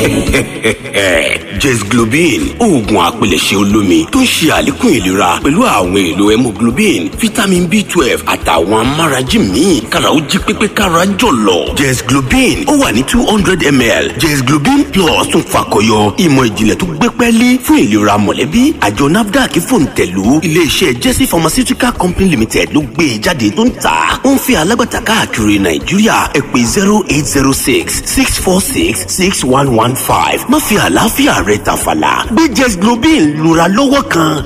jesglobin oògùn àpilẹ̀ṣẹ̀ olómi tó ń ṣe àlékún ìlera pẹ̀lú àwọn èlò hemoglobin vitamin b twelve àtàwọn amárají míì kára ó jí pépé kára jọ̀lọ̀ jesglobin ó wà ní two hundred ml jesglobin plus tún fakọyọ ìmọ̀ ìjìnlẹ̀ tó gbé pẹ́ẹ́lí fún ìlera mọ̀lẹ́bí àjọ nafdac fòǹtẹ̀lù iléeṣẹ́ jesse pharmaceutical company limited ló gbé e jáde tó ń tà ó ń fi alágbàtà káàkiri nàìjíríà ẹ pè zero eight zero six six four six six one one five má fi àlàáfíà rẹ tàfàlà gbé jesglobin lura lọ́wọ́ kan